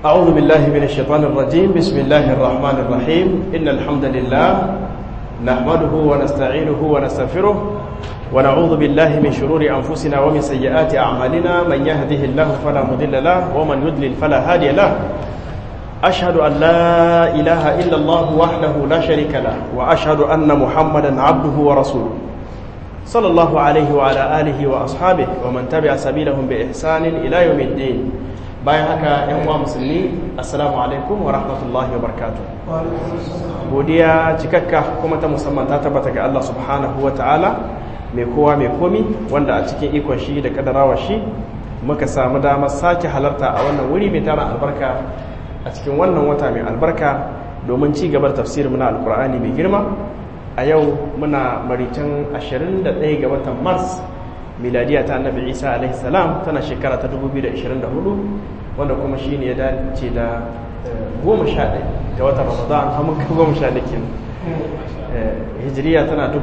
أعوذ بالله من الشيطان الرجيم بسم الله الرحمن الرحيم إن الحمد لله نحمده ونستعينه ونستغفره ونعوذ بالله من شرور أنفسنا ومن سيئات أعمالنا من يهده الله فلا مضل له ومن يضلل فلا هادي له أشهد أن لا إله إلا الله وحده لا شريك له وأشهد أن محمدا عبده ورسوله صلى الله عليه وعلى آله وأصحابه ومن تبع سبيلهم بإحسان إلى يوم الدين bayan haka yan uwa musulmi assalamu alaikum wa rahmatullahi wa barakatuh godiya cikakka kuma ta musamman ta tabbata ga Allah subhanahu wa ta'ala mai kowa mai komi wanda a cikin ikon shi da kadarawa shi muka samu damar sake halarta a wannan wuri mai tara albarka a cikin wannan wata mai albarka domin ci gabar tafsirin muna alkur'ani mai girma a yau muna maritan 21 ga watan mars miladiya ta annabi isa alaihi salam tana shekara ta 2024 wanda kuma shi ne ya dace da goma sha ɗaya ga watan ramadan hamun kan goma sha ɗaya hijiriya tana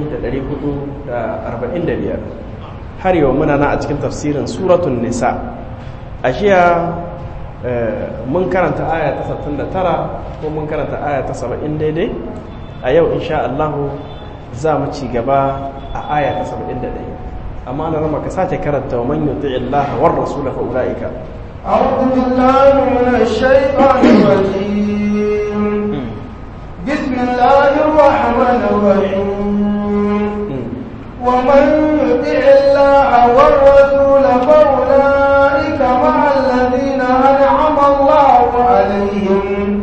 1445 har yau muna na a cikin tafsirin suratun nisa a jiya mun karanta aya ta 69 ko mun karanta aya ta 70 daidai a yau insha Allahu za mu ci gaba a aya ta 71 amma na rama ka sake karanta wa man yuti Allah war rasul fa ulaika أعوذ بالله من الشيطان الرجيم بسم الله الرحمن الرحيم ومن يطع الله والرسول فأولئك مع الذين أنعم الله عليهم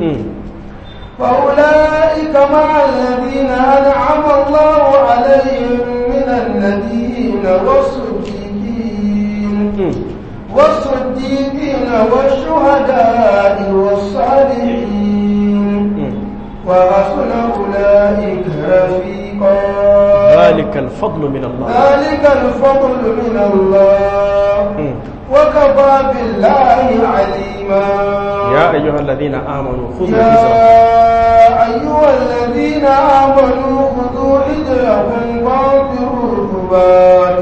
فأولئك مع الذين أنعم الله عليهم من النبيين والصديقين والصديقين والشهداء والصالحين وحسن أولئك رفيقا ذلك الفضل من الله ذلك الفضل من الله وكفى بالله عليما يا أيها الذين آمنوا خذوا يا حذركم أيها الذين آمنوا خذوا حذركم فانفروا ثبات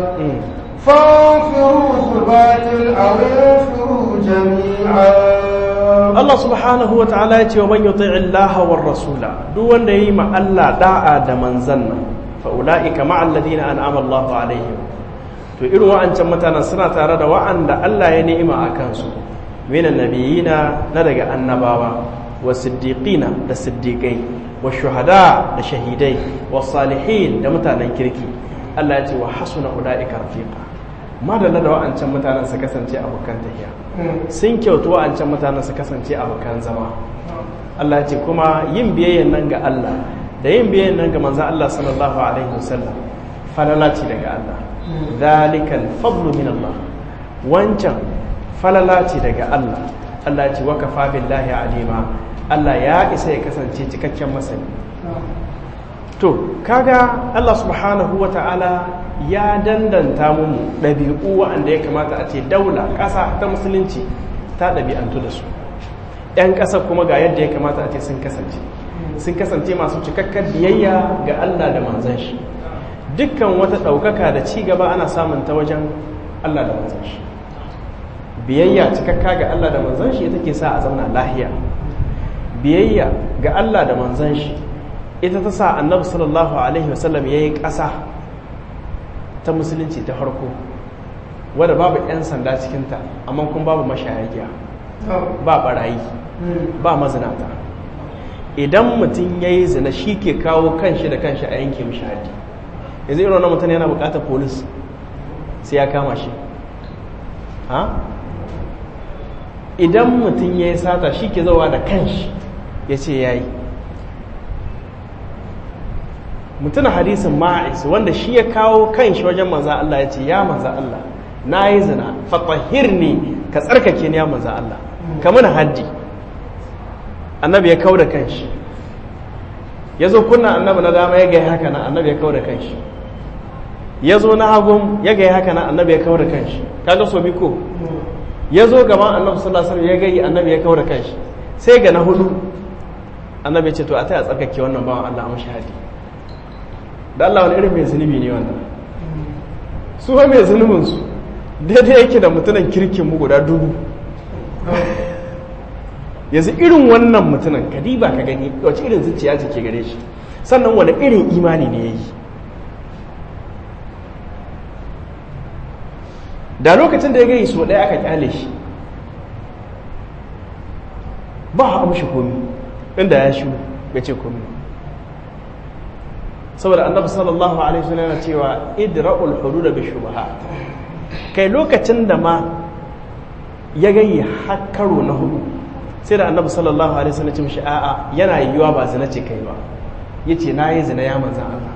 فانفروا ثبات أو انفروا جميعا Allah subhanahu wa ta'ala ya ce wa man yuti Allah war rasula duk wanda yayi ma Allah da'a da manzan nan fa ulaika ma'al ladina an'ama Allah alaihim to irin wa'ancan mutanen suna tare da wa'anda Allah ya ni'ima a kansu minan nabiyina na daga annabawa wa siddiqina da siddiqai wa shuhada da shahidai wa salihin da mutanen kirki Allah ya ce wa hasuna ulaika rafiqa madalla da wa'ancan mutanen su kasance abokan tahiya sun kyautu wa'ancan mutanen su kasance abokan zama Allah ce kuma yin biyayyan nan ga Allah da yin biyayyan nan ga manzan Allah sallallahu alaihi wasallam falala ce daga Allah zalikal fadlu min Allah wancan falala ce daga Allah Allah ce wa kafa billahi alima Allah ya isa ya kasance cikakken masani to kaga Allah subhanahu wa ta'ala ya dandanta mu ɗabi'u wa'anda ya kamata a ce daula ƙasa ta musulunci ta ɗabi'antu da su ‘yan ƙasa kuma ga yadda ya kamata a ce sun kasance sun kasance masu cikakkar biyayya ga Allah da manzan shi dukkan wata ɗaukaka da ci gaba ana samun ta wajen Allah da manzan shi biyayya cikakka ga Allah da manzan shi ita ke sa a zauna lahiya biyayya ga Allah da manzan shi ita ta sa annabi sallallahu alaihi wasallam ya yi ƙasa ta musulunci ta farko wadda babu 'yan sanda cikinta amma kuma babu mashayagiya ba barayi ba mazinata idan mutum ya yi zina shi ke kawo kanshi da kanshi a yanke mishi haddi yanzu irin wannan mutum yana bukatar polis sai ya kama shi ha idan mutum ya yi sata shi ke zauwa da kanshi ya ce ya yi mutum hadisin ma'is wanda shi ya kawo kanshi wajen manza Allah ya ce ya manza Allah na yi zina fatahir ne ka tsarkake ni ya manza Allah ka mana haddi annabi ya kawo da kanshi ya zo kunna annabi na dama ya gaya haka na annabi ya kawo da kanshi ya zo na hagun ya gaya haka na annabi ya kawo da kanshi kaga so biko ya zo gaban annabi sallallahu alaihi wasallam ya gayi annabi ya kawo da kanshi sai ga na hudu annabi ya ce to a taya tsarkake wannan bawan Allah a shahadi da Allah wani irin mai zunubi ne wannan su wa mai zunubinsu daidai yake da mutunan kirkin mu guda dubu yanzu irin wannan mutumin kadiba ka gani wace irin zuciya ce ke gare shi sannan wani irin imani ne ya yi da lokacin da ya gai so ɗaya aka kyale shi ba a amshi komi inda ya shi ya ce komi saboda annabi sallallahu alaihi wasallam yana cewa idra'ul hudud bi shubaha kai lokacin da ma ya gayi har karo na hudu sai da annabi sallallahu alaihi wasallam ya ce mishi a'a yana yiwuwa ba zina ce kai ba yace na yi zina ya manzan Allah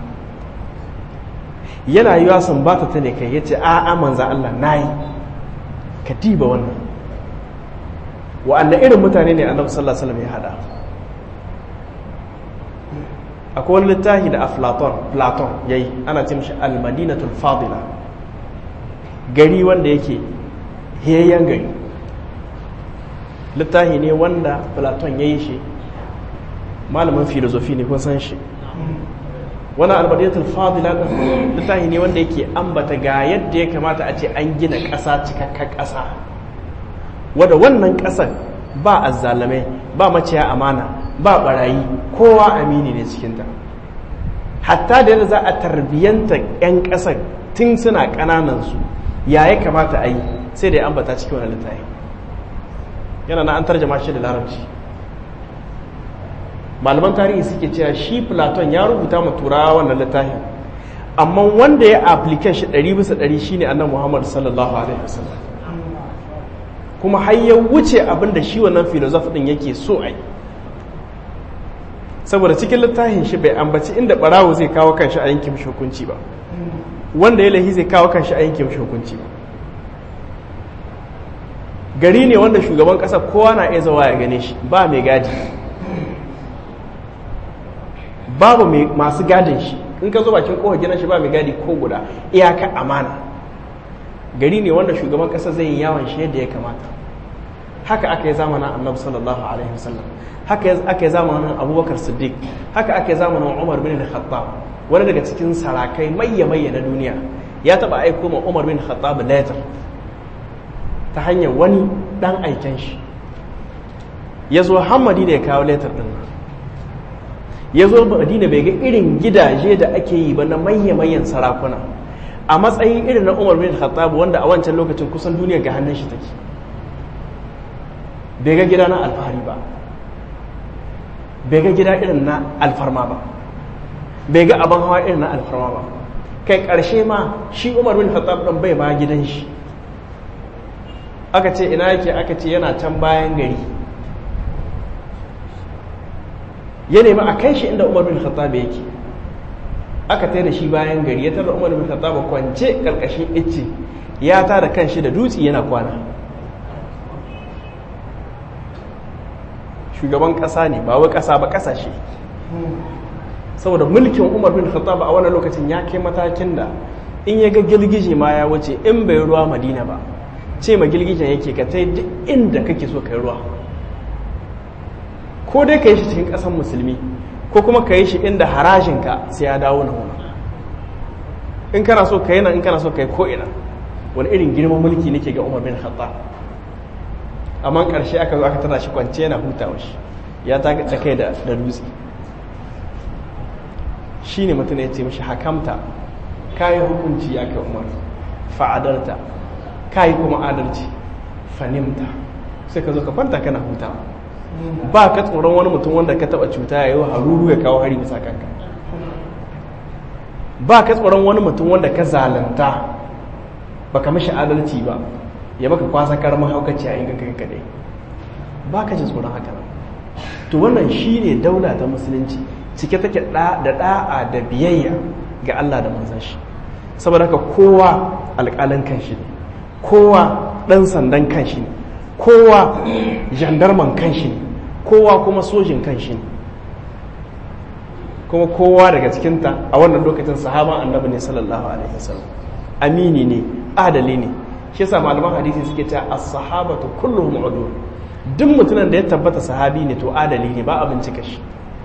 yana yiwuwa sun bata ta ne kai yace a'a manzan Allah na yi ka diba wannan wa'anda irin mutane ne annabi sallallahu alaihi wasallam ya hada akwai wani littafi da aflaton platon ya yi ana ce mashi almadinatul fadila gari wanda yake hiyayyen gari littafi ne wanda platon ya yi shi malamin filozofi ne kun san shi wani almadinatul fadila littafi ne wanda yake ambata ga yadda ya kamata a ce an gina ƙasa cikakken ƙasa wadda wannan ƙasar ba azzalamai ba maciya amana ba barayi kowa amini ne cikinta hatta da yadda za a tarbiyyanta 'yan ƙasar tun suna ƙananansu ya ya kamata a yi sai da ya ambata cikin wani littafi yana na an tarjama shi da larabci malaman tarihi suke cewa shi platon ya rubuta ma turawa wannan littafi amma wanda ya aplikan shi ɗari bisa ɗari shine annan muhammad sallallahu alaihi wasallam kuma har ya wuce abin da shi wannan filozof ɗin yake so a yi saboda cikin littafin shi bai ambaci inda barawo zai kawo kanshi a yankin hukunci ba wanda ya lahi zai kawo kanshi a yankin hukunci ba gari ne wanda shugaban kasa kowa na iya zawa ya gane shi ba mai gadi babu masu gadin shi in ka zo bakin kowar gina shi ba mai gadi ko guda iyaka amana gari ne wanda shugaban kasa zai yi yawon shi yadda ya kamata haka aka yi zamanin annabi sallallahu alaihi wasallam haka aka yi zamanin abubakar siddiq haka aka yi zamanin umar bin khattab wani daga cikin sarakai mayya-mayya na duniya ya taba aiko ma umar bin khattab letter ta hanyar wani dan aiken shi ya zo hammadi da ya kawo letter din ya zo madina bai ga irin gidaje da ake yi ba na mayya-mayyan sarakuna a matsayin irin na umar bin khattab wanda a wancan lokacin kusan duniya ga hannun shi take bai ga gida na alfahari ba bai ga gida irin na alfarma ba bai ga abin hawa irin na alfarma ba kai ƙarshe ma shi umar bin khattab ɗan bai ba gidan shi aka ce ina yake aka ce yana can bayan gari ya nemi a kai shi inda umar bin khattab yake aka tai da shi bayan gari ya tara umar bin khattab kwance ƙarƙashin icce ya tara kan shi da dutse yana kwana shugaban ƙasa ne ba wai ƙasa ba ƙasashe saboda mulkin umar bin khattab a wannan lokacin ya kai matakin da in ya ga girgije ma ya wuce in bai ruwa madina ba ce ma girgijen yake ka ta duk inda kake so ka yi ruwa ko dai ka yi shi cikin ƙasan musulmi ko kuma ka yi shi inda harajinka sai ya dawo na wani in kana so ka yi nan in kana so ka yi ko'ina wani irin girman mulki nake ga umar bin khattab amma ƙarshe aka zo aka tana shi kwance yana hutawa shi ya ta kai da dutse shi ne mutum ya ce mashi hakamta kayi hukunci ya kai umar fa'adarta kayi kuma adalci fanimta sai ka zo ka kwanta kana hutawa ba ka tsoron wani mutum wanda ka taba cuta ya yi haruru ya kawo hari bisa kanka ba ka tsoron wani mutum wanda ka zalunta ba ka mashi adalci ba ya maka kwasa karamin haukaci a yin kai kadai ba ka ji tsoron haka nan to wannan shi ne daula ta musulunci cike take da da'a da biyayya ga Allah da manzan shi saboda haka kowa alƙalin kanshi ne kowa ɗan sandan kanshi ne kowa jandarman kanshi ne kowa kuma sojin kanshi ne kuma kowa daga cikinta a wannan lokacin sahaba annabi ne sallallahu alaihi wasallam amini ne adali ne shi yasa malaman hadisi suke cewa as-sahabatu kulluhum udul duk mutumin da ya tabbata sahabi ne to adali ne ba a bincika shi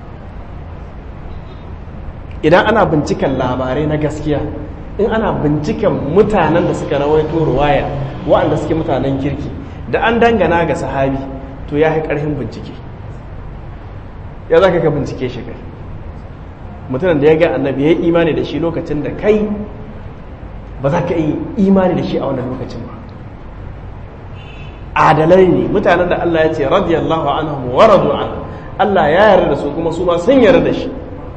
idan ana binciken labarai na gaskiya in ana binciken mutanen da suka rawaito ruwaya waɗanda suke mutanen kirki da an dangana ga sahabi to ya yi ƙarfin bincike ya za ka ka bincike shi kai mutumin da ya ga annabi ya yi imani da shi lokacin da kai ba za ka yi imani da shi a wannan lokacin ba adalai ne mutanen da Allah ya ce radiyallahu anhum wa radu an Allah ya yarda da su kuma su ma sun yarda da shi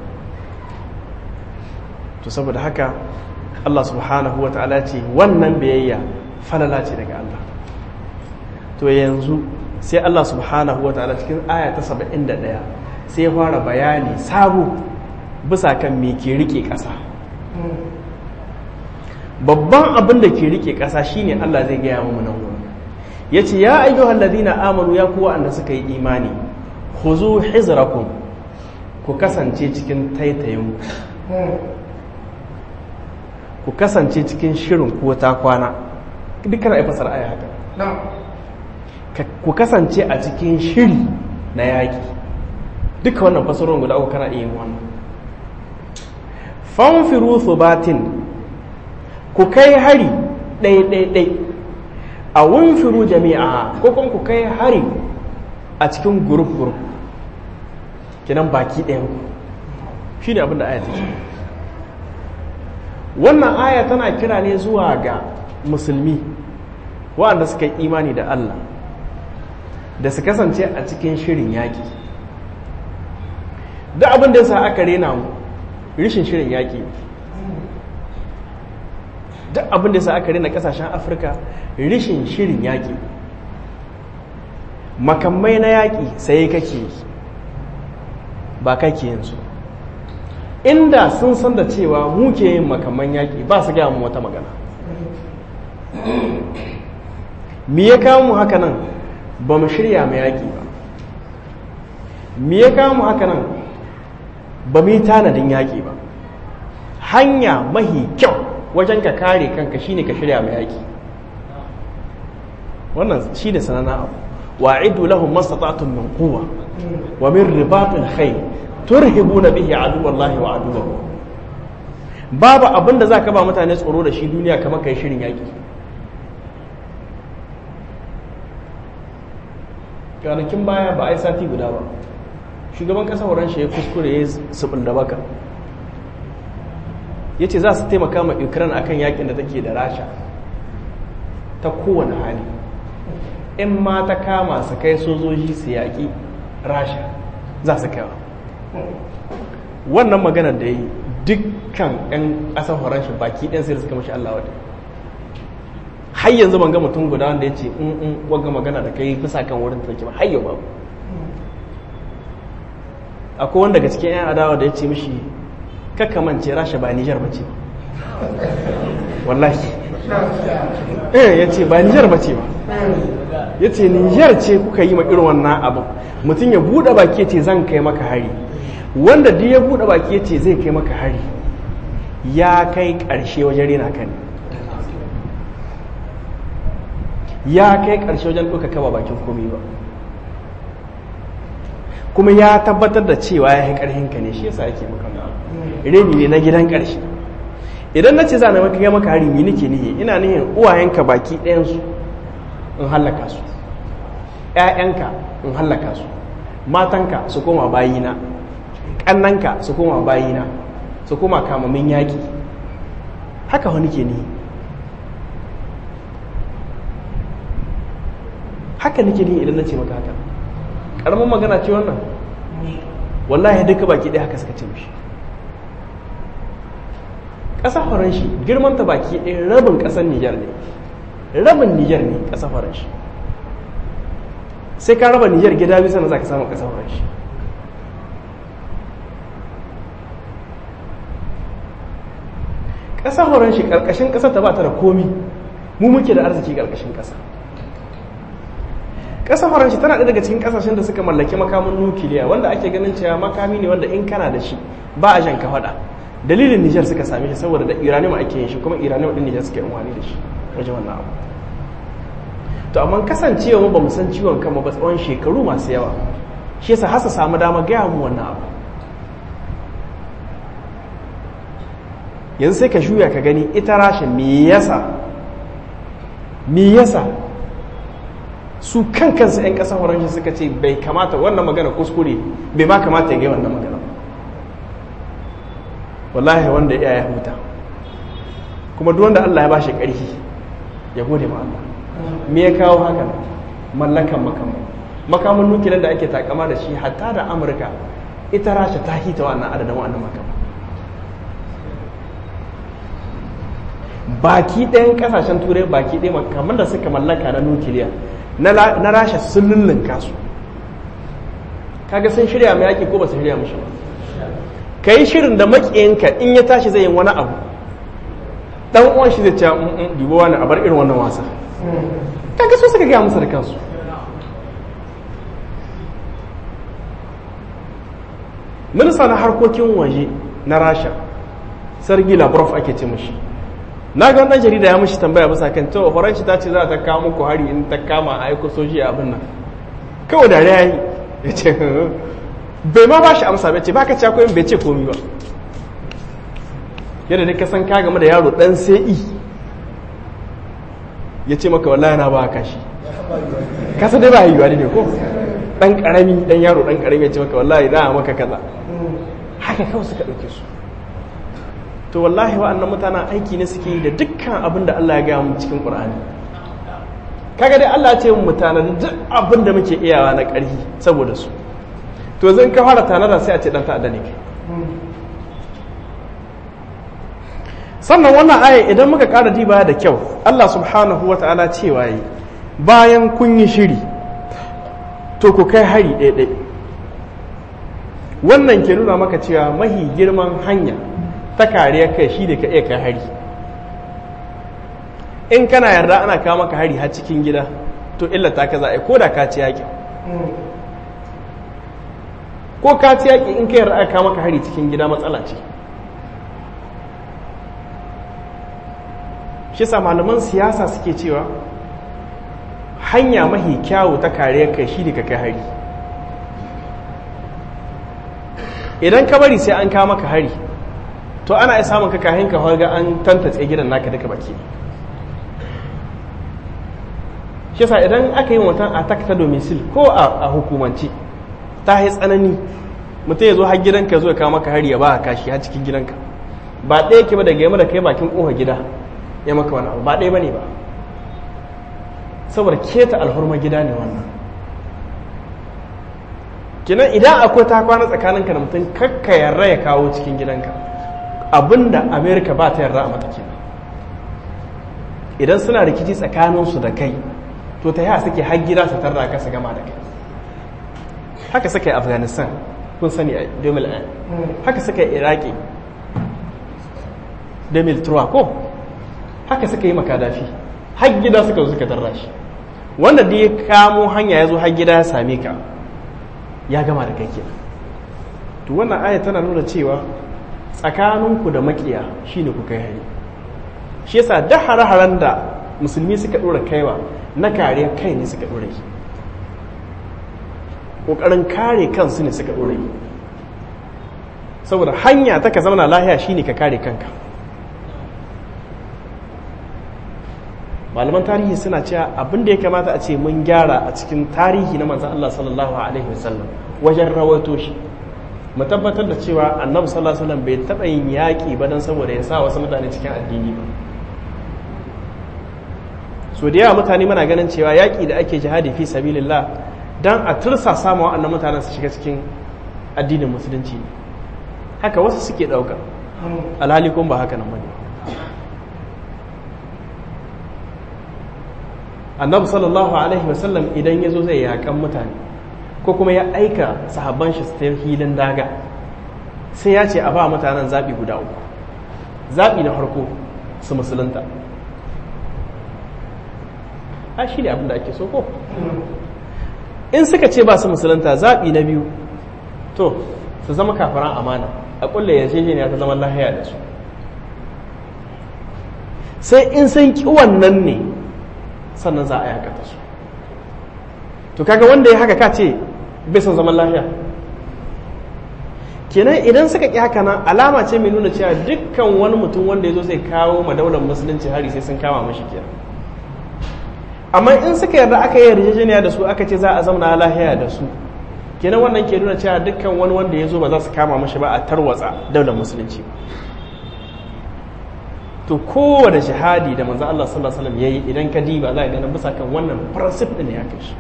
to saboda haka Allah subhanahu wa ta'ala ce wannan biyayya falala ce daga Allah to yanzu sai Allah subhanahu wa ta'ala cikin aya ta 71 sai ya fara bayani sabo bisa kan me ke rike ƙasa babban abin da ke rike ƙasa shine Allah zai gaya mu nan wurin yace ya ayyuhal ladina amanu ya kuwa anda suka yi imani khuzu hizrakum ku kasance cikin taitayin ku kasance cikin shirin ko ta kwana dukkan ai fasar aya haka ku kasance a cikin shiri na yaki duka wannan fasarorin guda uku kana iya yin wannan fanfiru thubatin ku kai hari ɗai-ɗai-ɗai a wunfiru jami'a ko kuma ku kai hari a cikin gurup-gurup kinan baki ɗayan ku shi ne abinda aya take wannan aya tana kira ne zuwa ga musulmi waɗanda suka yi imani da Allah da su kasance a cikin shirin yaƙi duk abin da ya sa aka rena mu rishin shirin yaƙi duk abin da ya sa aka rena ƙasashen afirka rishin shirin yaƙi makamai na yaƙi sai kake ba kake yanzu inda sun san da cewa muke yin makaman yaƙi ba su gaya mu wata magana me ya kawo mu haka nan ba mu shirya mai yaƙi ba me ya kawo mu haka nan ba mu yi tanadin yaƙi ba hanya mahi kyau wajen ka kare kanka shine ka shirya mai yaƙi wannan shi ne sanana abu wa'idu lahum mastata'tum min quwwa wa min ribatil khayr turhibuna bihi aduwallahi wa aduwwahu babu abin da zaka ba mutane tsoro da shi duniya kamar kai shirin yaƙi kwanakin baya ba a yi sati guda ba shugaban ƙasa horon shi ya kuskure ya subul da baka ya ce za su taimaka ma ukraine akan yakin da take da rasha ta kowane hali in ma ta kama su kai sojoji su yaƙi rasha za su kaiwa wannan maganar da yi dukkan 'yan ƙasar horon shi baki ɗan sai suka mashi allah wata har yanzu ban ga mutum guda wanda ya ce in in wagga magana da kai bisa kan wurin take ba har yau babu akwai wanda daga cikin 'yan adawa da ya ce mishi kakamance rasha ba nijar ba ce wallahi eh ya ce ba nijar ba ce ba ya ce nijar ce kuka yi ma irin wannan abin mutum ya buɗe baki ya ce zan kai maka hari wanda duk ya buɗe baki ya ce zai kai maka hari ya kai ƙarshe wajen rena ka ne ya kai ƙarshe wajen ɗauka kaba bakin komi ba kuma ya tabbatar da cewa ya yi ƙarhinka ne shi yasa yake maka reni ne na gidan ƙarshe idan na ce za na maka gama maka hari ni nake nihi ina nihin uwayenka baki ɗayansu in hallaka su ‘ya'yanka in hallaka su matanka su koma bayina ƙannanka su koma bayina su koma kamamin yaƙi haka wani ke nihi haka nake nihi idan na ce maka haka ƙaramin magana ce wannan wallahi duka baki ɗaya haka suka ce mishi ƙasa faranshi girmanta baki ɗaya rabin ƙasar nijar ne rabin nijar ne ƙasa faranshi sai ka raba nijar gida bisa na za ka samu ƙasa faranshi ƙasa faranshi ƙarƙashin ƙasar ta ba ta da komi mu muke da arziki ƙarƙashin ƙasa ƙasar faranshi tana ɗaya daga cikin ƙasashen da suka mallaki makamin nukiliya wanda ake ganin cewa makami ne wanda in kana da shi ba a jan ka faɗa dalilin nijar suka same shi saboda da iranium ake yin shi kuma iranium ɗin nijar suka yi amfani da shi wajen wannan abu to amma kasancewa mu ba mu san ciwon kanmu ba tsawon shekaru masu yawa shi yasa hasa samu dama gaya mu wannan abu yanzu sai ka shuya ka gani ita rashin me yasa me yasa su kan kansu 'yan ƙasar faransa suka ce bai kamata wannan magana kuskure bai ma kamata ya gai wannan magana wallahi wanda ya ya huta kuma duk wanda Allah ya bashi ƙarfi ya gode ma Allah me ya kawo haka mallakan makamu makamun nukilin da ake takama da shi hatta da amurka ita rasha ta hita wannan adadin wannan makamu baki ɗayan ƙasashen turai baki ɗaya makaman da suka mallaka na nukiliya na rasha sun lullunka su kaga sun shirya mai yaƙi ko ba su shirya mashi ba ka yi shirin da maƙiyinka in ya tashi zai yi wani abu ɗan uwan shi zai ce dubo wani a bar irin wannan wasa kaga su suka gaya musu da kansu minista na harkokin waje na rasha sargi lavrov ake ce mashi na ga wannan jarida ya mashi tambaya bisa kan cewa faranshi ta ce za ta kawo muku hari in ta kama a aiko soji a abin nan kawai da ya yi ya ce bai ma ba shi amsa bai ce ba ka ci akwai bai ce komi ba yadda dai ka san ka game da yaro dan sai i ya ce maka wallahi na ba ka shi kasa dai ba yiwuwa ne ko dan karami dan yaro dan karami ya ce maka wallahi na maka kaza haka kawai suka dauke su to wallahi wa'annan mutanen aiki ne suke yi da dukkan abin da Allah ya gaya mu cikin Qur'ani kaga dai Allah ya ce mu mutanen duk abin da muke iyawa na ƙarfi saboda su to zan ka fara tanada sai a ce dan ta'adda ne kai sannan wannan aya idan muka ƙara diba da kyau Allah subhanahu wa ta'ala cewa yi bayan kun yi shiri to ku kai hari ɗaiɗai wannan ke nuna maka cewa mahi girman hanya ta kariya kai shi da ka iya kai hari in kana yarda ana kawo maka hari har cikin gida to illata ka za a yi ko da ka ci yaƙi ko ka ci yaƙi in ka yarda aka kawo maka hari cikin gida matsala ce shi sa malaman siyasa suke cewa hanya mahi kyawu ta kariyar kai shi da ka kai hari idan ka bari sai an kawo maka hari to ana iya samun ka kahin ka ga an tantace gidan naka duka baki shi sa idan aka yi watan attack ta domicil ko a hukumanci ta yi tsanani mutum ya zo har gidanka zo ya kawo maka hari ya ba kashi har cikin gidanka ba ɗaya ke ba daga yamma da kai bakin ƙofa gida ya maka wani abu ba ɗaya ba ne ba saboda keta alhurma gida ne wannan kinan idan akwai ta kwana tsakaninka da mutum kakka yarra ya kawo cikin gidanka abinda amerika ba ta yarda a mata kenan idan suna rikici tsakaninsu da kai to ta yaya suke har gida su tarra ka su gama da kai haka suka yi afghanistan kun sani a 2001 haka suka yi iraki 2003 ko haka suka yi makadafi har gida suka zo suka tarra shi wanda da ya kamo hanya ya zo har gida ya same ka ya gama da kai kenan to wannan aya tana nuna cewa tsakaninku da makiya shine ku kai hari shi yasa da hare-haren da musulmi suka dora kaiwa na kare kai ne suka dora yi kokarin kare kansu ne suka dora yi saboda hanya ta ka zama lahiya shine ka kare kanka malaman tarihi suna cewa abin da ya kamata a ce mun gyara a cikin tarihi na manzan Allah sallallahu alaihi wasallam wajen rawaito shi mu tabbatar da cewa annabi sallallahu alaihi wasallam bai taɓa yin yaƙi ba don saboda ya sa wasu mutane cikin addini ba so da yawa mutane muna ganin cewa yaƙi da ake jihadi fi sabilillah dan a tursa sama wa'annan mutanen su shiga cikin addinin musulunci haka wasu suke ɗauka alhali kuma ba haka nan bane annabi sallallahu alaihi wasallam idan ya zo zai yakan mutane ko kuma ya aika sahabban shi su hilin daga sai ya ce a ba mutanen zaɓi guda uku zaɓi na farko su musulunta a shi ne abin da ake so ko in suka ce ba su musulunta zaɓi na biyu to su zama kafaran amana a ƙulla yarjejeniya ta zaman lahiya da su sai in sun ƙi wannan ne sannan za a yakata su to kaga wanda ya haka ka ce bai son zaman lafiya kenan idan suka ƙi haka nan alama ce mai nuna cewa dukkan wani mutum wanda ya zo zai kawo ma daular musulunci hari sai sun kama mashi kenan amma in suka yarda aka yi yarjejeniya da su aka ce za a zauna lahiya da su kenan wannan ke nuna cewa dukkan wani wanda ya zo ba za su kama mashi ba a tarwatsa daular musulunci to kowane shahadi da manzo Allah sallallahu alaihi wasallam yayi idan ka diba za ka ga bisa kan wannan principle din ne aka shi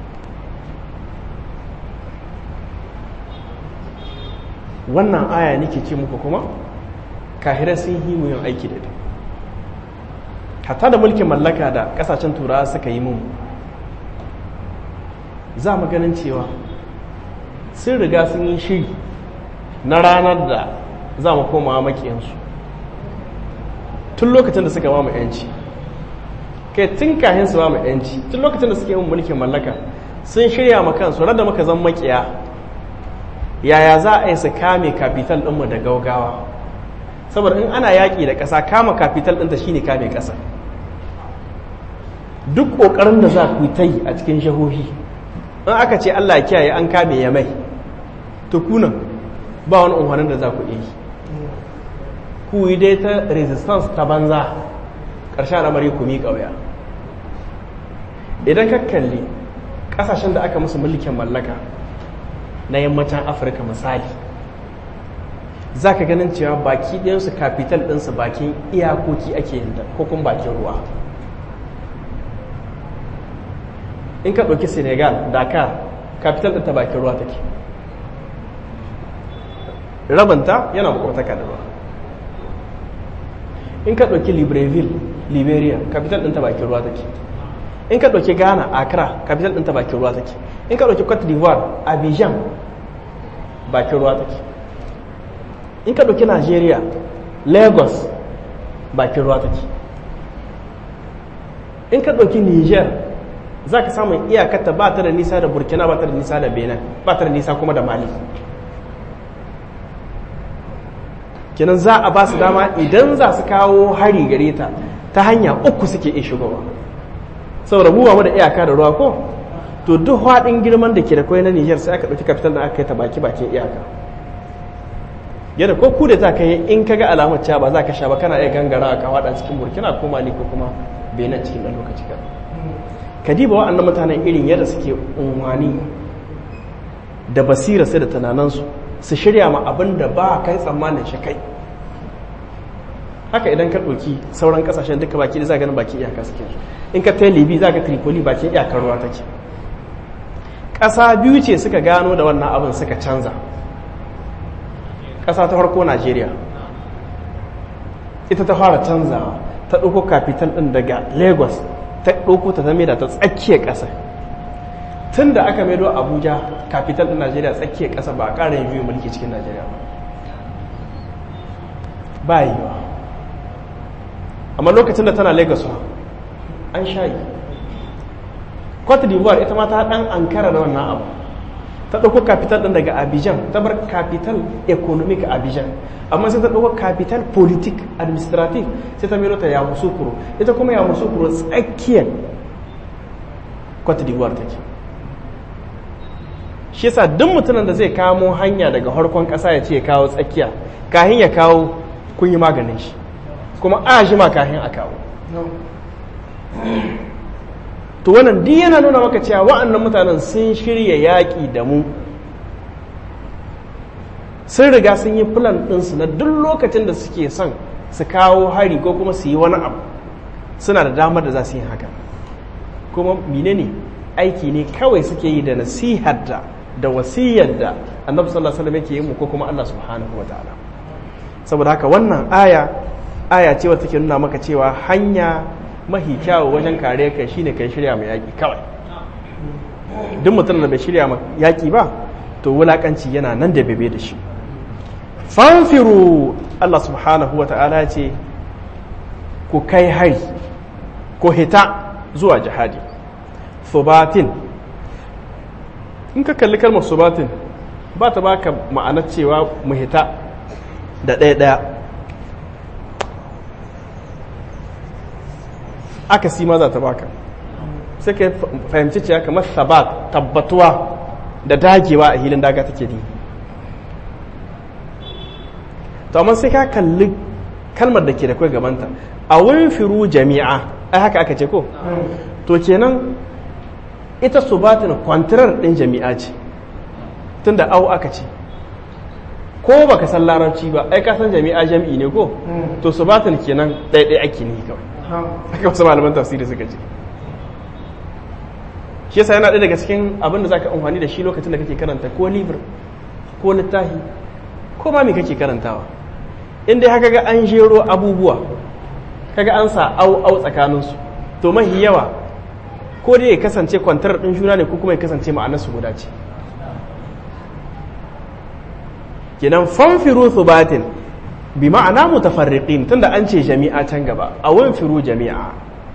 wannan aya nake ce muku kuma kahirai sun yi mu yin aiki da ita hatta da mulkin mallaka da kasashen turawa suka yi mun za mu ganin cewa sun riga sun yi shiri na ranar da za mu koma makiyansu tun lokacin da suka ba mu yanci kai tun kahin su ba mu yanci tun lokacin da suke yin mulkin mallaka sun shirya ma kansu rada muka zan makiya yaya za a yi su kame kafital ɗinmu da gaugawa saboda in ana yaƙi da ƙasa kama kafital ɗinta shine kame ƙasa duk ƙoƙarin da za ku ta yi a cikin shahohi in aka ce allah kiyaye an kame ya mai to kunan ba wani umarnin da za ku iya yi ku yi dai ta resistance ta banza ƙarshen al'amari ku miƙa wuya idan ka kalli ƙasashen da aka musu mulkin mallaka na yammacin afirka misali za ka ganin cewa baki ɗinsu kafital ɗinsu bakin iyakoki ake yin ko kuma bakin ruwa in ka ɗauki senegal dakar kafital ɗinta bakin ruwa take rabanta yana makwataka da ruwa in ka ɗauki libreville liberia kafital ɗinta bakin ruwa take in ka ɗauki ghana accra capital ɗinta bakin ruwa take in ka ɗauki cote d'ivoire abidjan bakin ruwa take in ka ɗauki nigeria lagos bakin ruwa take in ka ɗauki niger za ka samun iyakata ba ta da nisa da burkina ba ta da nisa da benin ba ta da nisa kuma da mali kenan za a ba su dama idan za su kawo hari gare ta ta hanya uku suke iya shigowa saboda mu ba da iyaka da ruwa ko to duk haɗin girman da ke da kwai na Nijar sai aka ɗauki kafital da aka kai ta baki bakin iyaka yadda ko ku da za ka yi in ka ga alamar cewa ba za ka sha ba kana iya gangara ka haɗa cikin burkina ko mali ko kuma benin cikin ɗan lokaci kan ka diba wa'annan mutanen irin yadda suke unwani da basira sai da tunaninsu su shirya ma abin da ba kai tsammanin shi kai haka idan ka ɗauki sauran ƙasashen duka baki da za ganin baki iyaka suke in ka ta libi za ka tripoli bakin iyakar ruwa take ƙasa biyu ce suka gano da wannan abin suka canza ƙasa ta farko najeriya ita ta fara canzawa ta ɗauko kafital ɗin daga lagos ta ɗauko ta zame da ta tsakiyar ƙasa tun da aka maido abuja kafital ɗin najeriya tsakiyar ƙasa ba a ƙara yin juyin mulki cikin najeriya ba yi ba amma lokacin da tana lagos an shayi cote d'ivoire ita ma ta dan ankara da wannan abu ta ɗauko capital ɗin daga abidjan ta bar capital economic abidjan amma sai ta ɗauko capital politic administrative sai ta mero ta yamusukuro ita kuma yamusukuro tsakiyar cote d'ivoire take shi yasa duk mutumin da zai kamo hanya daga harkon ƙasa ya ce ya kawo tsakiya kahin ya kawo kun yi maganin shi kuma a jima kahin a kawo to wannan duk yana nuna maka cewa wa'annan mutanen sun shirya yaƙi da mu sun riga sun yi plan ɗinsu na duk lokacin da suke son su kawo hari ko kuma su yi wani abu suna da damar da za su yi haka kuma menene aiki ne kawai suke yi da nasihar da da wasiyar da annabi sallallahu alaihi wasallam yake yi mu ko kuma Allah subhanahu wataala saboda haka wannan aya aya ce wata take nuna maka cewa hanya mahi kyawu wajen kare kai shine kai shirya mai yaƙi kawai duk mutum da bai shirya mai yaƙi ba to wulaƙanci yana nan da bebe da shi fanfiru Allah subhanahu wa ta'ala ce ku kai hari ku hita zuwa jihadi subatin in ka kalli kalmar subatin ba ta baka ma'anar cewa mu hita da ɗaya-ɗaya aka si ma za ta baka sai ka fahimci cewa kamar sabat tabbatuwa da dagewa a hilin daga take ne to amma sai ka kalli kalmar da ke da kai gabanta a wurin firu jami'a ai haka aka ce ko to kenan ita subatin kwantirar ɗin jami'a ce tunda au aka ce ko baka san larabci ba ai ka san jami'a jami'i ne ko to subatin kenan ɗaiɗai ake ne kawai haka wasu malaman tafsiri suka ce shi yasa yana ɗaya daga cikin abin da zaka amfani da shi lokacin da kake karanta ko libir ko littafi ko ma me kake karantawa in dai haka ga an jero abubuwa kaga an sa au au tsakaninsu to mahi yawa ko dai ya kasance kwantar ɗin juna ne ko kuma ya kasance ma'anarsu guda ce kenan fanfiru thubatin bi ma'ana mutafarriqin tunda an ce jami'a can gaba a wanfiru jami'a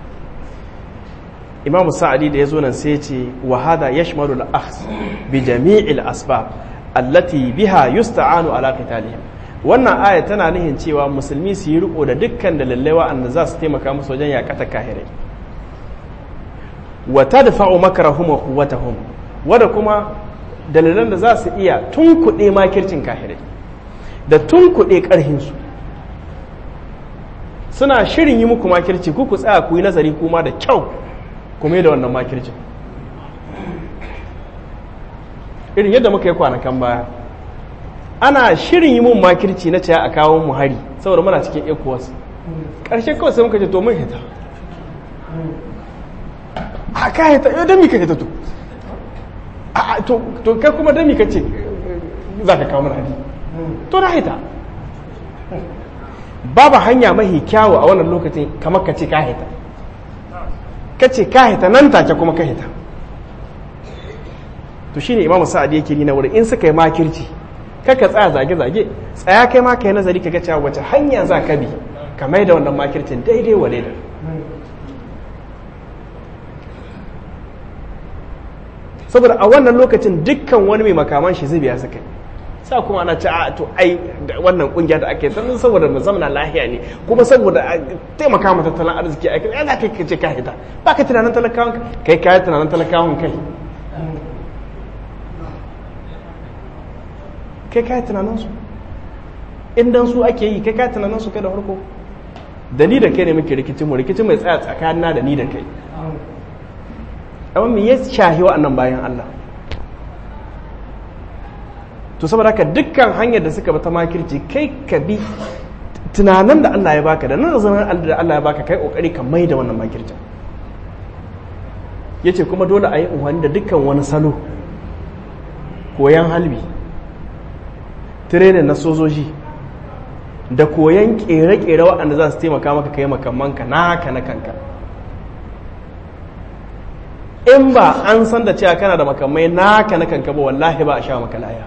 imam sa'adi da yazo nan sai ce wa hada yashmalu al-akhs bi jami'il asbab allati biha yusta'anu ala qitalihim wannan aya tana nihin cewa musulmi su yi riko da dukkan dalilai wa'anda za su taimaka musu wajen yakata kahirai wa tadfa'u makrahum wa quwwatahum wanda kuma dalilan da za su iya tunkuɗe makircin kahirai da tunkuɗe ƙarhinsu suna shirin yi muku makirci ku ku tsaya ku yi nazari kuma da kyau kuma da wannan makircin irin yadda muka yi kwanakan baya ana shirin yi mun makirci na caya a kawo mu hari saboda muna cikin ecowas ƙarshe kawai sai muka ce to mun hita a ka hita yau don mi ka hita to to kai kuma dami ka ce za ka kawo hari to na hita babu hanya mahi kyawu a wannan lokacin kamar ka ce ka hita ka ce ka hita nan take kuma ka hita to shine imamu sa'adi yake ni na wurin in suka yi makirci kaka tsaya zage-zage tsaya kai ma ka yi nazari ka ga cewa wace hanya za ka bi ka mai da wannan makircin daidai wa daidai saboda a wannan lokacin dukkan wani mai makaman shi zubiya suka yi sa kuma ana ci a to ai wannan kungiya da ake sannan saboda mu zamana lahiya ne kuma saboda taimaka ma tattalin arziki a kai za ka ce ka hita ba ka tunanin talakawan kai ka yi tunanin talakawan kai kai ka yi tunanin su indan su ake yi kai ka yi tunanin su kai da farko da ni da kai ne muke rikicin mu rikicin mai tsaya tsakanina da ni da kai amma me ya shahi wa'annan bayan Allah to saboda haka dukkan hanyar da suka bi ta makirci kai ka bi tunanin da Allah ya baka da nan zaman da Allah ya baka kai kokari ka mai da wannan makircin yace kuma dole a yi umarni da dukkan wani salo koyan halbi tirenin na sojoji da koyan kere-kere waɗanda za su taimaka maka kai makamanka naka na kanka in ba an san da cewa kana da makamai naka na kanka ba wallahi ba a sha maka laya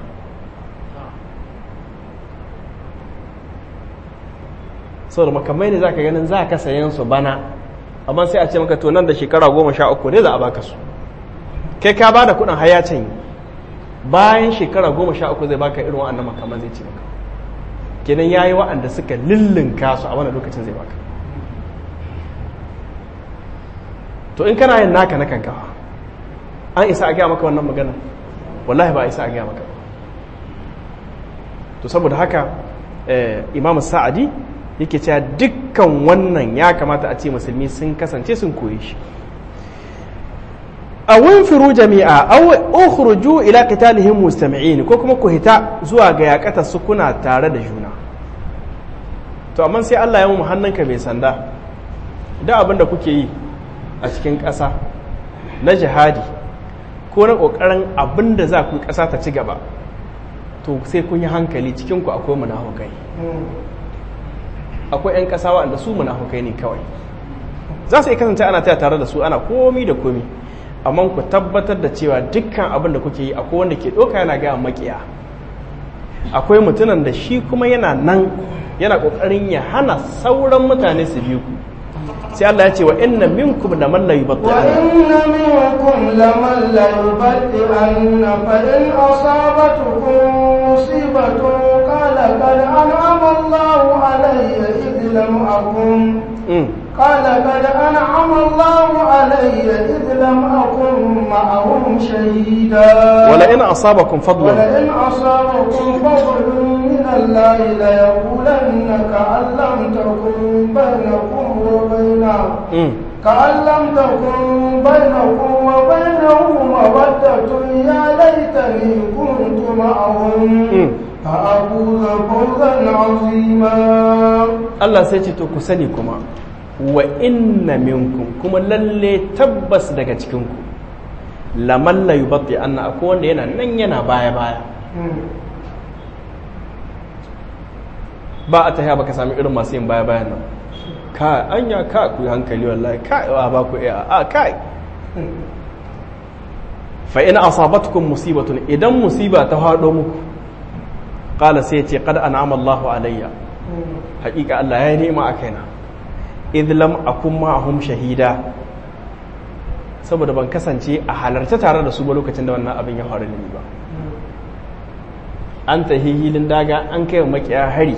saboda makamai ne za ka ganin za ka sayan su bana amma sai a ce maka to nan da shekara goma sha uku ne za a baka su kai ka ba da kudin hayacin bayan shekara goma sha uku zai baka irin wa'annan makaman zai ce maka kenan ya yi wa'anda suka lullunka su a wani lokacin zai baka to in kana yin naka na kanka an isa a gaya maka wannan magana wallahi ba a isa a gaya maka to saboda haka imam sa'adi yake cewa dukkan wannan ya kamata a ce musulmi sun kasance sun koyi shi a winfiru jami'a aw ukhruju ila qitalihim mustami'in ko kuma ku hita zuwa ga yakata su kuna tare da juna to amma sai Allah ya mu hannunka mai sanda da abin da kuke yi a cikin ƙasa na jihadi ko na ƙoƙarin abin da za ku ƙasa ta ci gaba to sai kun yi hankali cikinku akwai munafukai akwai 'yan ƙasa waɗanda su munafukai ne kawai za su yi kasance ana taya tare da su ana komi da komi amma ku tabbatar da cewa dukkan abin da kuke yi akwai wanda ke ɗauka yana gaya makiya akwai mutumin da shi kuma yana nan yana ƙoƙarin ya hana sauran mutane su biyu ku sai Allah ya ce wa inna minkum da man la yubatti wa inna minkum laman la yubatti anna fa in asabatukum musibatun qala qad an'ama Allahu alayya id lam akun قال قد أنعم الله علي إذ لم أكن معهم شهيدا ولئن أصابكم فضل ولئن أصابكم فضل من الله ليقولن كأن لم تكن بينكم وبينه كأن لم تكن بينكم وبينه مودة يا ليتني كنت معهم فأفوز فوزا عظيما Allah sai ce to ku sani kuma wa inna minkum kuma lalle tabbas daga cikinku laman la yubatti anna akwai wanda yana nan yana baya baya ba a tahiya baka sami irin masu yin baya bayan nan ka anya ka ku yi hankali wallahi ka a ba ku iya a kai fa in asabatkum musibatun idan musiba ta hado muku qala sai ce qad an'ama Allahu alayya haƙiƙa Allah ya yi nema a kaina idh lam akun ma'ahum shahida saboda ban kasance a halarta tare da su ba lokacin da wannan abin ya faru da ni ba an tahi hilin daga an kai wa makiya hari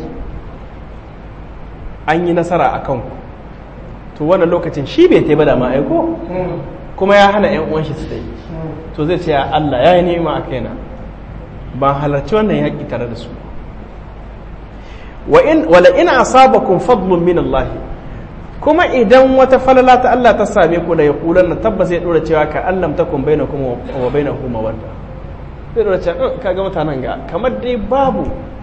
an yi nasara a kanku to wannan lokacin shi bai taiba da ma'aiko kuma ya hana 'yan uwan shi su dai to zai ce ya Allah ya yi nema a kaina ban halarci wannan yaƙi tare da su wala ina asabakum fadlun min Allah kuma idan wata falala ta Allah ta same ku da ya kulan na tabbas ya dora cewa ka allam takum bainakum wa bainahu mawadda zai dora cewa kaga mutanen ga kamar dai babu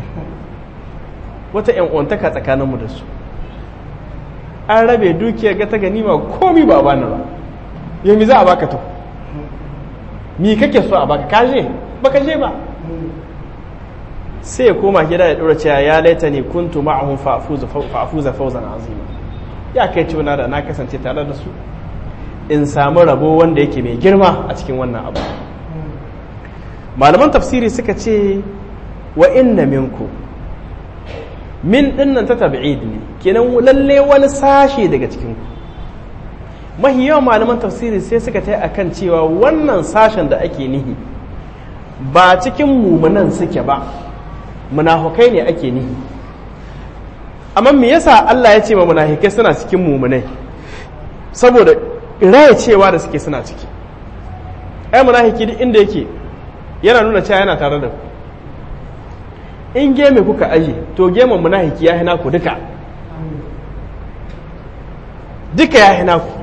wata yan uwantaka tsakanin mu da su an rabe dukiyar ga ta ganima komi ba bani ba yau mi za a baka to mi kake so a baka kaje baka je ba sai ya koma gida ya dora cewa ya laita ne kuntu ma'ahum fa'afuza fawzan azima ya kai ciwona da na kasance tare da su in samu rabo wanda yake mai girma a cikin wannan abu malaman tafsiri suka ce wa inna minku min dinnan ta tabi'id ne kenan lalle wani sashe daga cikin ku mahi yawan malaman tafsiri sai suka ta akan cewa wannan sashen da ake nihi ba cikin mumunan suke ba munafukai ne ake nihi amma me yasa Allah ya ce ma munafikai suna cikin mumunai saboda raya cewa da suke suna ciki ai munafiki duk inda yake yana nuna cewa yana tare da ku in geme kuka aje to gemen munafiki ya hina ku duka duka ya hina ku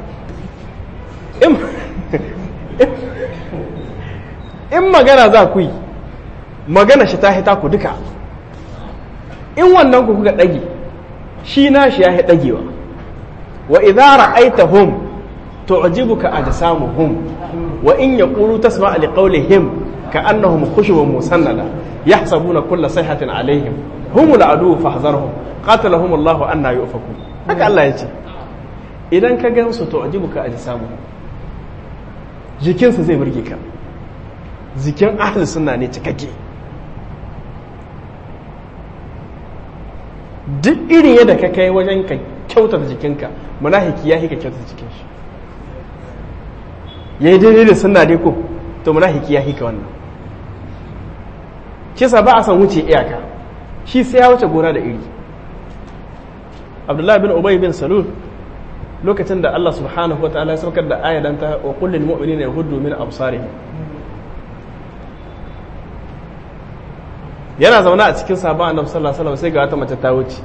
in magana za ku yi magana shi ta hita ku duka in wannan ku kuka ɗage shi na shi ya yi ɗagewa wa idza ra'aytahum tu'jibuka ajsamuhum wa in yaqulu tasma'a liqawlihim ka'annahum khushubun musannada yahsabuna kulla sayhatin alaihim humul adu fahzarhum qatalahum Allahu anna yufakun haka Allah ya ce idan ka gansu tu'jibuka ajsamuhum jikinsu zai burge ka jikin ahli sunna ne cikakke duk irin yadda ka kai wajen ka kyautata jikinka munafiki ya ka kyautata jikin shi yayi daidai da sunna dai ko to munafiki ya ka wannan kisa ba a san wuce iyaka shi sai ya wuce gona da iri abdullahi bin ubay bin salul lokacin da Allah subhanahu wataala ya saukar da ayatan ta wa qul lil mu'minina yaghuddu min absarihim yana zaune a cikin sabon annabi sallallahu alaihi wasallam sai ga wata mace ta wuce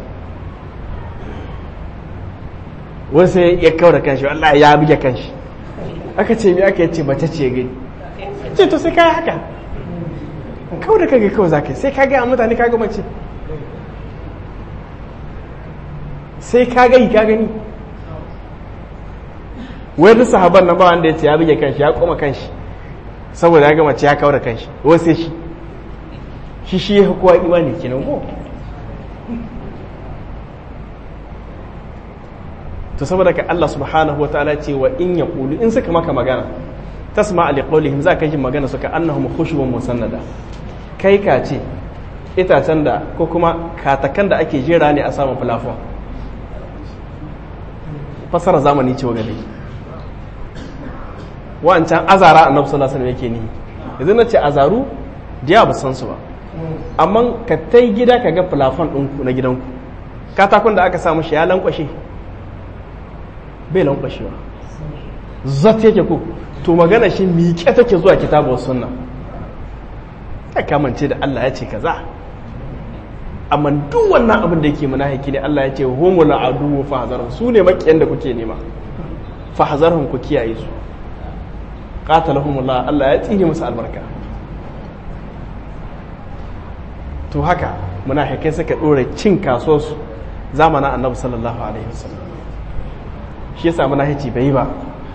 wani sai ya kawo da kanshi wallahi ya buge kanshi aka ce mi aka yace mace ce gani ce to sai kai haka kawo da kage kawai zaka sai ka ga mutane ka ga mace sai ka ga ka gani wani sahaban nan ba wanda ya ce ya buge kanshi ya koma kanshi saboda ya ga mace ya kawo da kanshi wai sai shi shi shi ya kowa imani kenan ko to saboda ka Allah subhanahu wa ta'ala ce wa in yaqulu in suka maka magana tasma li qawlihim za ka ji magana suka annahum khushubun musannada kai ka ce itacen da ko kuma katakan da ake jera ne a samun fulafon fasara zamani ce wa gani wancan azara annabi sallallahu alaihi wasallam yake ni yanzu na ce azaru diya ba san su ba amma ka tai gida ka ga fulafon ɗinku na gidanku katakon da aka samu shi ya lankwashe bai lankwashewa zat yake ku to magana shi miƙe take zuwa kitabu sunna ya kamance da Allah ya ce kaza amma duk wannan abin da yake munafiki ne Allah ya ce humul adu fa hazarhum su ne makiyan da kuke nema fa hazarhum ku kiyaye su qatalahumullah Allah ya tsine musu albarka to haka munafikai suka dore cin kasuwarsu zamanin annabi sallallahu alaihi wasallam shi yasa munafici bai ba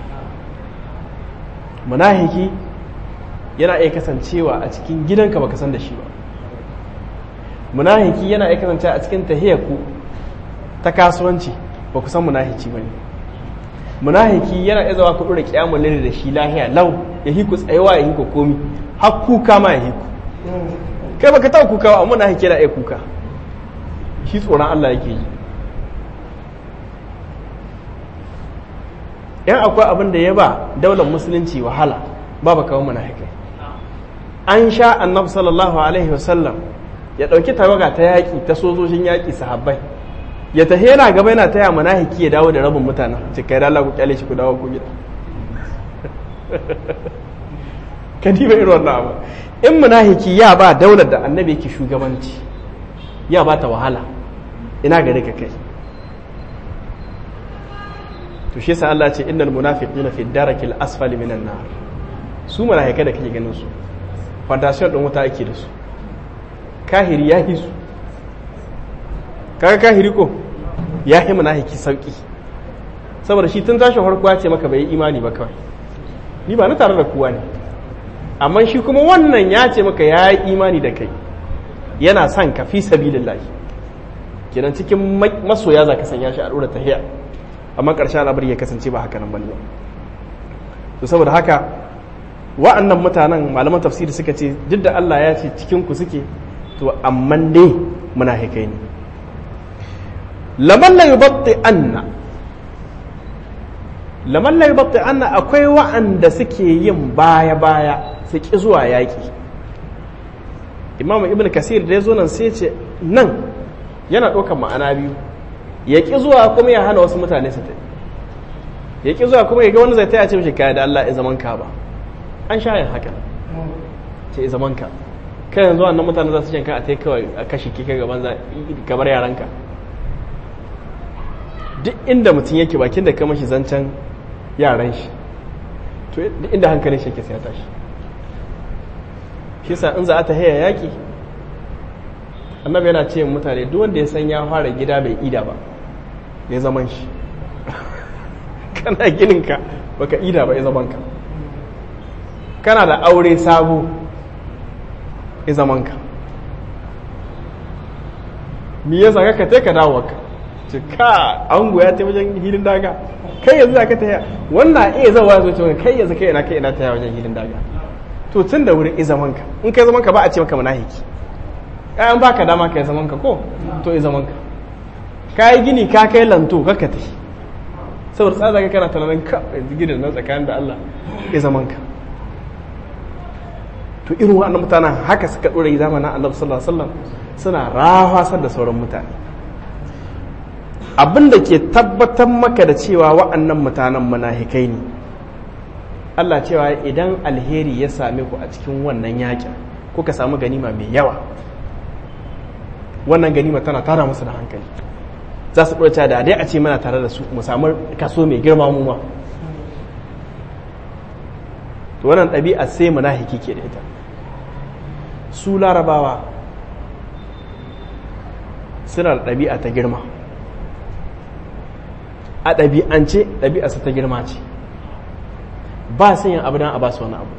munafiki yana iya kasancewa a cikin gidanka baka san da shi ba munafiki yana iya kasancewa a cikin tahiyarku ta kasuwanci ba ku san munafici ba ne munafiki yana iya zawa ku dora kiyamul laili da shi lahiya lau ya hiku tsayawa ya hiku komi har kuka ma ya hiku kai baka taɓa kuka ba amma munafiki yana iya kuka shi tsoron Allah yake yi yan akwai abin da ya ba daular musulunci wahala ba ba kawo munafikai an sha annabi sallallahu alaihi wasallam ya ɗauki tawaga ta yaƙi ta sojojin yaƙi sahabbai ya tafi yana gaba yana taya munafiki ya dawo da rabin mutanen ce kai Allah ku kyale shi ku dawo ku gida ka diba irin wannan abu in munafiki ya ba daular da annabi yake shugabanci ya ba ta wahala ina gare ka kai to shi yasa Allah ce innal munafiqina fi darakil asfali minan nar su munafikai da kake ganin su fondation din wuta ake da su kahiri ya hi su kaga kahiri ko ya yi munafiki sauki saboda shi tun tashin farko ya ce maka bai yi imani ba kawai ni ba na tare da kowa ne amma shi kuma wannan ya ce maka ya yi imani da kai yana son ka fi sabilillahi kenan cikin masoya za ka sanya shi a ɗora tahiya amma ƙarshen al'amari ya kasance ba haka nan bane to saboda haka wa'annan mutanen malaman tafsiri suka ce duk da Allah ya ce cikin ku suke to amma dai munafikai ne laman la yubatti anna laman la yubatti anna akwai wa'anda suke yin baya baya su ki zuwa yaki imamu ibn kasir da ya zo nan sai ce nan yana ɗaukar ma'ana biyu ya ƙi zuwa kuma ya hana wasu mutane su tafi ya ƙi zuwa kuma ya ga wani zai taya ce mishi kaya da Allah ya zaman ka ba an sha yin haka ce zaman ka kai yanzu wannan mutane za su shanka a tai kawai a kashe kika gaban za kamar yaranka duk inda mutum yake bakin da kama shi zancen yaran shi to duk inda hankalin shi yake sai ya tashi shi sa in za a ta haya yaƙi annabi yana ce mutane duk wanda ya san ya fara gida bai ida ba ya zaman shi kana gininka baka ida ba ya zaman ka kana da aure sabo ya zaman ka mi ya saka ka ka dawo ka ce ka ango ya ta wajen hilin daga kai yanzu za ka ta wannan iya zawa zo ce kai yanzu kai ina kai ina ta wajen hilin daga to tun da wurin izaman ka in kai zaman ka ba a ce maka munafiki kayan baka dama ka yi zaman ka ko to yi zaman ka ka yi gini ka kai lanto ka ka tafi saboda tsada ka kana tunanin ka yanzu ginin nan tsakanin da Allah yi zaman ka to irin wa'annan mutanen haka suka dora yi zamanin Annabi sallallahu alaihi wasallam suna rahasar da sauran mutane abin da ke tabbatar maka da cewa wa'annan mutanen munafikai ne Allah cewa idan alheri ya same ku a cikin wannan yakin kuka samu ganima mai yawa wannan ganima tana tara musu da hankali za su ɗauka da dai a ce mana tare da su mu samu kaso mai girma mu ma to wannan ɗabi'a sai munafiki ke da ita su larabawa suna da ɗabi'a ta girma a ɗabi'ance ɗabi'arsa ta girma ce ba sun yin abu don a ba su wani abu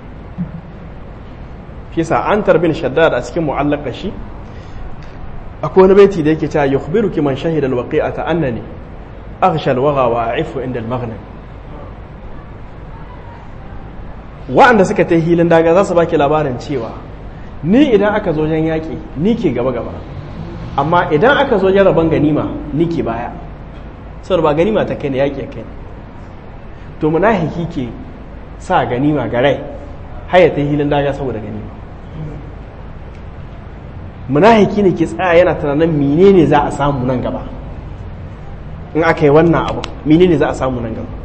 fi sa an tarbin shaddad a cikin mu'allaka shi akwai wani baiti da yake cewa yukhbiruki man shahida alwaqi'ata annani aghsha alwagha wa a'ifu inda almaghnam wa'anda suka ta hilin daga za su baki labarin cewa ni idan aka zo wajen yaƙi ni ke gaba gaba amma idan aka zo rabon ganima ni ke baya saboda ba ganima ta kai ne yaƙi kai to munafiki ke sa ganima ga rai haya ta hilin daga saboda ganima munafiki ne ke tsaya yana tunanin menene za a samu nan gaba in aka yi wannan abu menene za a samu nan gaba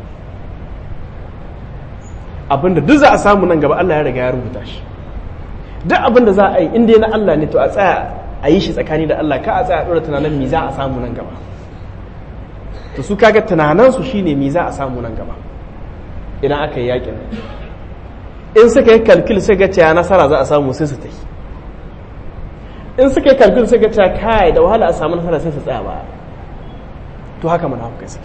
abinda duk za a samu nan gaba Allah ya riga ya rubuta shi duk abinda za a yi inda na Allah ne to a tsaya a yi shi tsakani da Allah ka a tsaya a ɗora tunanin me za a samu nan gaba to su kaga tunaninsu shine me za a samu nan gaba idan aka yi yakin in suka yi kalkil sai ga cewa nasara za a samu sai su ta yi in suka yi kalkil sai ga cewa kai da wahala a samu nasara sai su tsaya baya to haka munafukai suke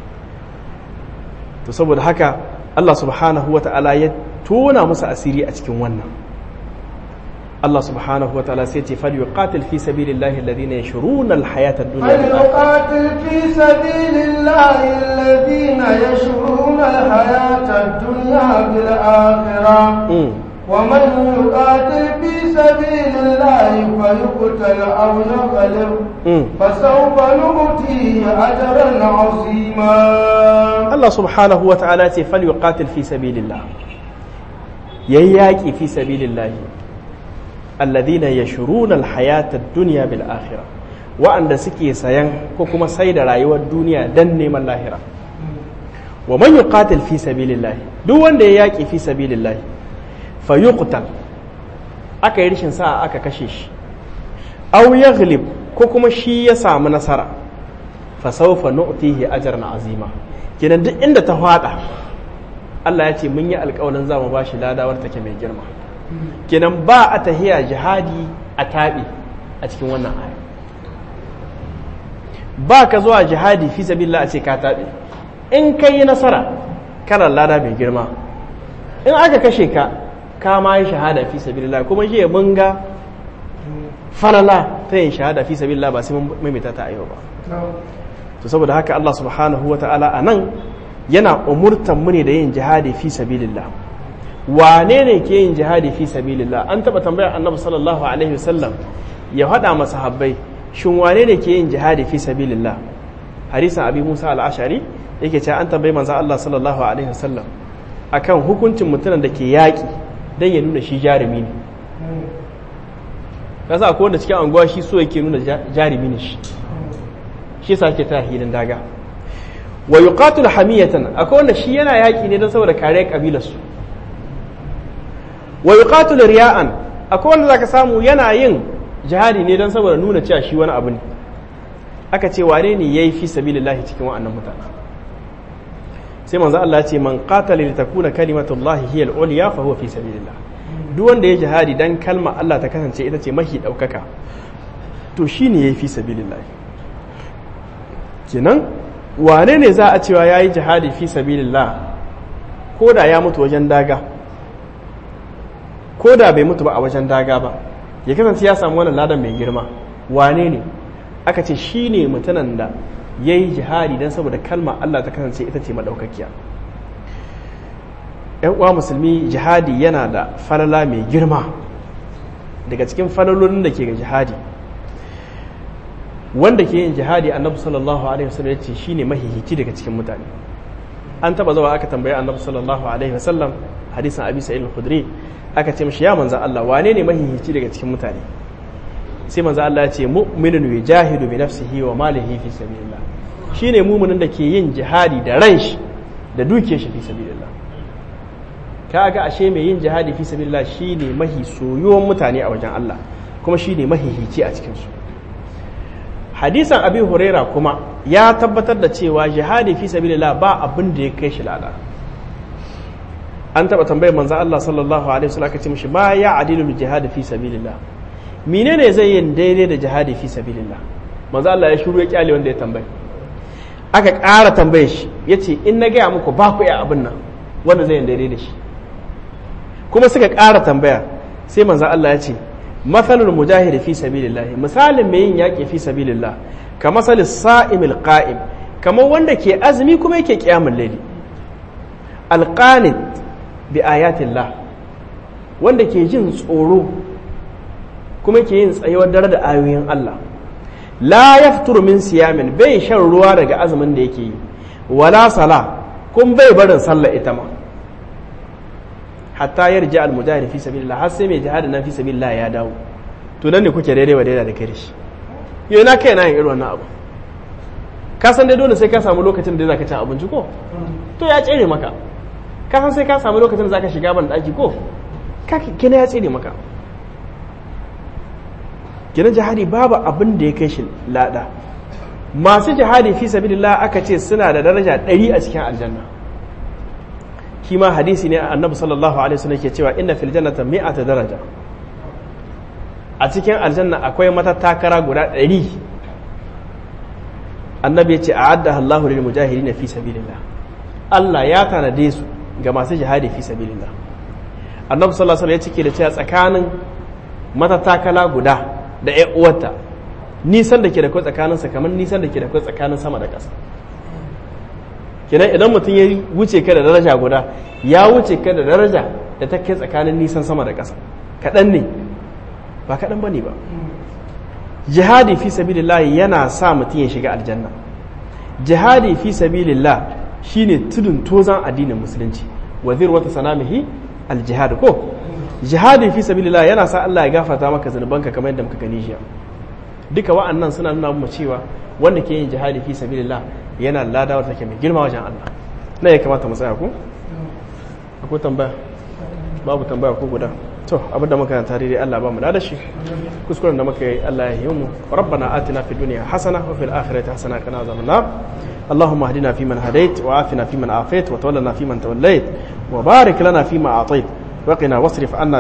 to saboda haka Allah subhanahu wa ta'ala ya tona musu asiri a cikin wannan Allah subhanahu wa ta'ala sai ce fal yuqatil fi sabilillahi alladhina yashruna alhayata ad-dunya bil فليقاتل في سبيل الله الذين يشرون الحياة الدنيا بالآخرة Mm. ومن يقاتل في سبيل الله فيقتل أو يغلب Mm. فسوف نؤتيه أجرا عظيما Allah subhanahu wa ta'ala ce fal yuqatil fi sabilillah yayi yaki fi sabilillah alladhina yashruna alhayata ad-dunya bil akhirah wa'anda suke sayan ko kuma sai da rayuwar duniya dan neman lahira wa man yuqatil fi sabilillah duk wanda ya yaki fi sabilillah fayuqtal aka yi rishin sa'a aka kashe shi aw yaghlib ko kuma shi ya samu nasara fa sawfa nu'tihi ajran azima kenan duk inda ta fada Allah ya ce mun yi alƙawarin za mu bashi ladawar take mai girma kenan ba a tahiya jihadi a taɓe a cikin wannan aya ba ka zuwa jihadi fi sabilillah a ce ka taɓe in ka yi nasara kana lada mai girma in aka kashe ka ka ma yi shahada fi sabilillah kuma shi mun ga falala ta yin shahada fi sabilillah ba sai mun maimaita ta a yau ba to saboda haka Allah subhanahu wata'ala a nan yana umurtan mu ne da yin jihadi fi sabilillah wane ne ke yin jihadi fi sabilillah an taba tambayar annabi sallallahu alaihi wasallam ya faɗa masa habbai shin wane ne ke yin jihadi fi sabilillah hadisin abi musa al-ashari yake cewa an tambayi manzo Allah sallallahu alaihi wasallam akan hukuncin mutumin da ke yaƙi dan ya nuna shi jarumi ne kasa akwai wanda cikin anguwa shi so yake nuna jarumi ne shi shi yasa ake ta hilin daga wa yuqatil hamiyatan akwai wanda shi yana yaki ne don saboda kare kabilar su wa yuqatil riya'an akwai wanda zaka samu yana yin jihadi ne don saboda nuna cewa shi wani abu ne aka ce wane ne yayi fi sabilillahi cikin wa'annan mutane sai manzo Allah ya ce man qatala li takuna kalimatullahi hiya al-ulya fa huwa fi sabilillah duk wanda ya jihadi dan kalma Allah ta kasance ita ce mahi daukaka to shine yayi fi sabilillah kenan wane ne za a cewa ya yi jihadi fi sabilillah ko da ya mutu wajen daga ko da bai mutu ba a wajen daga ba ya kasance ya samu wannan ladan mai girma wane ne aka ce shi ne mutanen da ya yi jihadi don saboda kalma Allah ta kasance ita ce maɗaukakiya ‘yan uwa musulmi jihadi yana da falala mai girma daga cikin falalolin da ke ga jihadi wanda ke yin jihadi annabi sallallahu alaihi wasallam ya ce shine mahihici daga cikin mutane an taba zuwa aka tambaye annabi sallallahu alaihi wasallam hadisin abi sa'id al-khudri aka ce mishi ya manzo Allah wane ne mahihici daga cikin mutane sai manzo Allah ya ce mu'minun yujahidu bi nafsihi wa malihi fi sabilillah shine mu'minin da ke yin jihadi da ran shi da dukiyar shi fi sabilillah kaga ashe mai yin jihadi fi sabilillah shine mahi soyuwan mutane a wajen Allah kuma shine mahihici a cikin su hadisan abi huraira kuma ya tabbatar da cewa jihadi fi sabilillah ba abin da ya kai shi lada an taba tambayar manzo Allah sallallahu alaihi wasallam aka ce mishi ma ya adilu jihadi fi sabilillah menene zai yin daidai da jihadi fi sabilillah manzo Allah ya shiru ya kyale wanda ya tambaye aka ƙara tambaye shi yace in na gaya muku ba ku iya abin nan wanda zai yin daidai da shi kuma suka ƙara tambaya sai manzo Allah ya ce matsalul mujahid fi sabilillah misalin mai yin yaƙi fi sabilillah ka masal sa'imil qa'im kamar wanda ke azumi kuma yake qiyamul layli alqanit bi ayatillah wanda ke jin tsoro kuma ke yin tsayuwar dare da ayoyin Allah la yafturu min siyamin bai shan ruwa daga azumin da yake yi wala sala kun bai barin sallah ita ma hatta yarji al mujahid fi sabilillah har sai mai jihadin nan fi sabilillah ya dawo to nan ne kuke daidai wa daidai da kai shi yau na kai na yin irin wannan abu ka san dai dole sai ka samu lokacin da zaka ci abinci ko to ya tsere maka ka san sai ka samu lokacin da zaka shiga ban daki ko ka kina ya tsere maka kina jihadi babu abin da ya kai shi lada masu jihadi fi sabilillah aka ce suna da daraja 100 a cikin aljanna shi ma hadisi ne annabi sallallahu alaihi wasallam ke cewa inna fil jannati mi'ata daraja a cikin aljanna akwai matattakara guda ɗari annabi ya ce a'adda Allahu lil mujahidin fi sabilillah Allah ya tanade su ga masu jihadi fi sabilillah annabi sallallahu alaihi wasallam ya cike da cewa tsakanin matattakala guda da ƴan uwarta nisan da ke da kai tsakaninsa kamar nisan da ke da kai tsakanin sama da ƙasa kenan idan mutum ya wuce ka da daraja guda ya wuce ka da daraja da ta kai tsakanin nisan sama da ƙasa kaɗan ne ba kaɗan ba ne ba jihadi fi sabilillah yana sa mutum ya shiga aljanna jihadi fi sabilillah shine tudun tozan addinin musulunci wazir wata sanamihi aljihad ko jihadi fi sabilillah yana sa Allah ya gafarta maka zunubanka kamar yadda muka gani jiya duka wa'annan suna nuna mu cewa wanda ke yin jihadi fi sabilillah yana ladawar take mai girma wajen Allah na ya kamata mu tsaya ku akwai tambaya babu tambaya ko guda to abinda muka tare dai Allah ba mu da shi kuskuren da muka yi Allah ya yi mu rabbana atina fid dunya hasana wa fil akhirati hasana kana azaban nar اللهم اهدنا فيمن هديت وعافنا فيمن عافيت وتولنا فيمن توليت وبارك لنا فيما اعطيت وقنا واصرف عنا